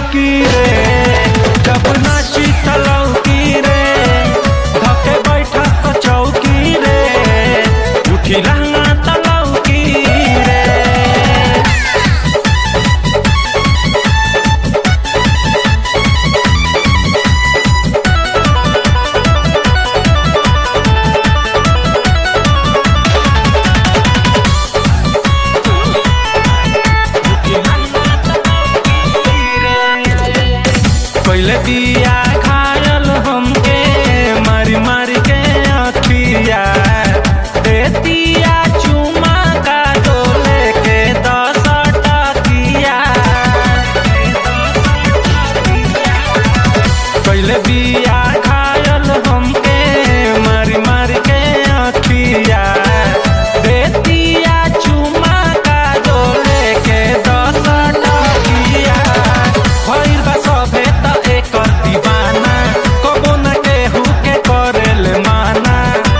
चौकी रे जब नाची तलौकी रे धके बैठा तो चौकी रे उठी लहंगा तलौकी रे पहले दिया खायल हमके मारी मारी के अखिया देतिया चुमा का डोले के दस टकिया पहले बिया खायल हमके मारी मारी के अखिया देतिया चुमा का डोले के दस टकिया भइल बा सभे त एकर दीवाना कबो न केहू के करेल माना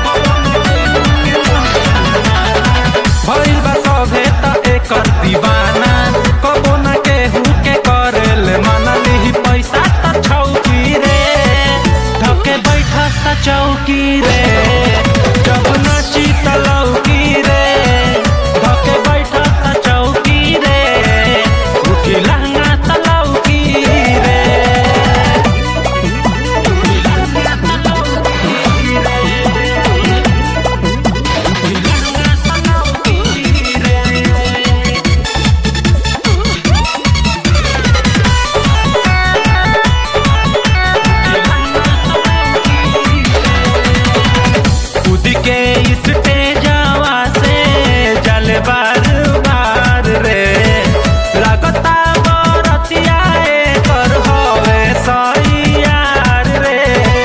भइल बा सभे त एकर दीवाना कबो न केहू के करेल माना लिही पैसा त छौकी रे धके बैठस त चौकी रे जब नाची त लौकी रे धके बैठस त चौकी रे उठी लहंगा त लौकी रे कूद के स्टेजवा से जल बार बार रे लागता बरतिया एकर हवे सैयार रे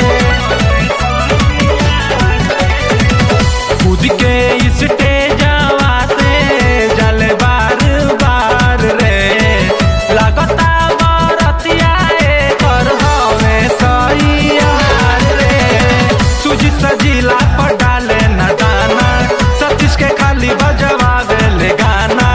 कूद के स्टेजवा से जल बार बार रे लागता बरतिया एकर हवे सैयार रे सुजित सजीला पर डाले न दाना सतीश के खाली बजवावे ले गाना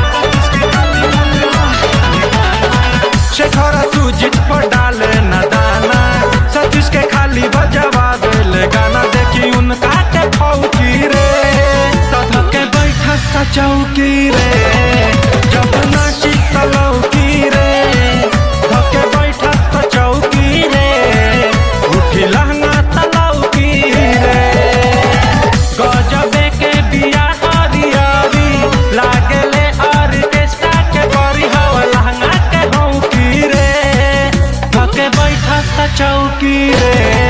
शेखर सुजित पर डाले न दाना सतीश के खाली बजवावे ले गाना देखी उनका के फौकी रे तध के बैठा सा चौकी रे जब नाची तलौकी रे धके बैठा सा चौकी रे उठी लहंगा तलौकी रे गजबे के बिया हरियरी लागले ऑर्केस्ट्रा के बड़ी हवा लहंगा के हौकी रे धके बैठा सा चौकी रे